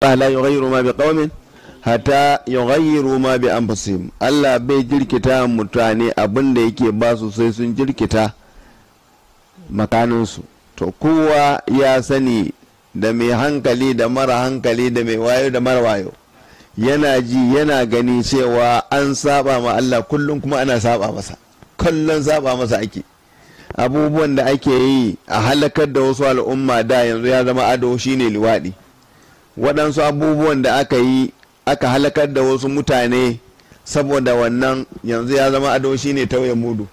la yughayyiru ma bi qaumin hatta yughayyiru ma bi anfusihim Allah bai jirkita mutane abin da yake ba su sai sun jirkita makaninsu to kowa ya sani da mai hankali da mara hankali da mai wayo da mara wayo yana ji yana gani cewa an saba ma Allah kullum kuma ana saba masa kullum saba masa ake abubuwan da ake yi a halakar da wasu al'umma da yanzu ya zama ado shine liwaɗi waɗansu abubuwan da aka yi aka halakar da wasu mutane saboda wannan yanzu ya zama ado shine tauye mudu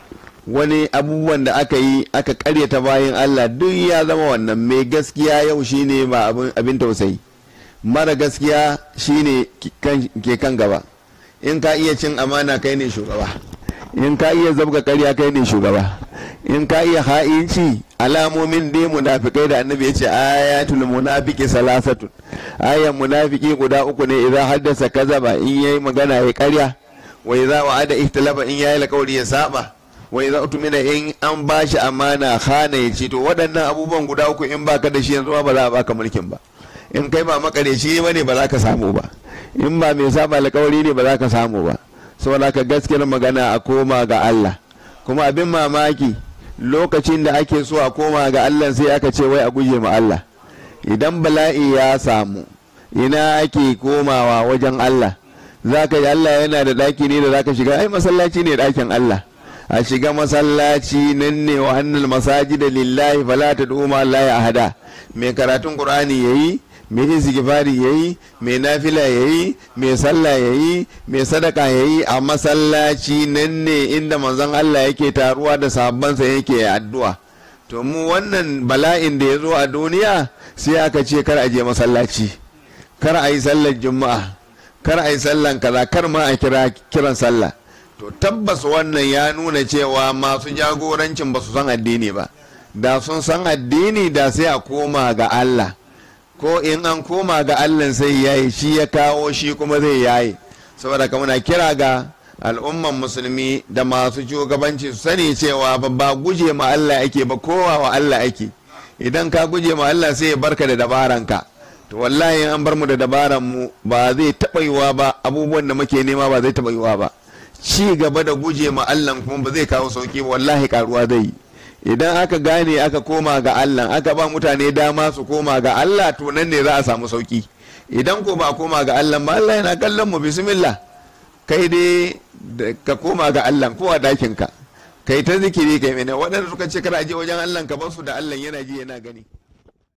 wani abubuwan da aka yi aka karyata bayan Allah duk ya zama wannan mai gaskiya yau shine ba abin tausayi mara gaskiya shine ke kan gaba in ka iya cin amana kai ne shugaba in ka iya zabga karya kai ne shugaba in ka iya ha'inci alamomin dai munafikai da annabi ya ce ayatul munafiki salasatun ayan munafiki guda uku ne idan haddasa kazaba in yayi magana ya karya wa idza wa'ada ihtilaba in yayi alƙawari ya saba wa idza utmina in an bashi amana khana ya ce to waɗannan abubuwan guda uku in baka da shi yanzu ba za a baka mulkin ba in kai ba makareci bane ba za ka samu ba in ba mai saba alƙawari ne ba za ka samu ba saboda ka gaskiyar magana a koma ga Allah kuma abin mamaki lokacin da ake so a koma ga Allah sai aka ce wai a guje ma Allah idan bala'i ya samu ina ake komawa wajen Allah za ka yi Allah yana da ɗaki ne da za ka shiga ai masallaci ne ɗakin Allah a shiga masallaci nan ne wa annal masaji da lillahi fala ta duma Allah ya hada mai karatun Qur'ani yayi mai istighfari yayi mai nafila yayi mai sallah yayi mai sadaka yayi a masallaci nan ne inda manzon Allah yake taruwa da sahabbansa yake addu'a to mu wannan bala'in da ya zo a duniya sai aka ce kar a je masallaci kar a yi sallar juma'a kar a yi sallan kaza kar ma a kira kiran sallah to tabbas wannan ya nuna cewa masu jagorancin ba su san addini ba da sun san addini da sai a koma ga Allah ko in an koma ga Allah sai yayi shi ya kawo shi kuma zai yayi saboda ka muna kira ga al'umman musulmi da masu shugabanci su sani cewa ba guje ma Allah ake ba kowa wa Allah ake idan ka guje ma Allah sai ya barka da dabaranka to wallahi an bar mu da dabaran mu ba zai taɓa yiwa ba abubuwan da muke nema ba zai taɓa yiwa ba ci gaba da guje ma Allah kuma ba zai kawo sauki wallahi karuwa zai yi idan aka gane aka koma ga Allah aka ba mutane dama su koma ga Allah to nan ne za a samu sauki idan ko ba koma ga Allah ba Allah yana kallon mu bismillah kai dai ka koma ga Allah ko a dakin ka kai ta zikiri kai mene waɗanda suka ce kada je wajen Allah ka bar su da Allah yana ji yana gani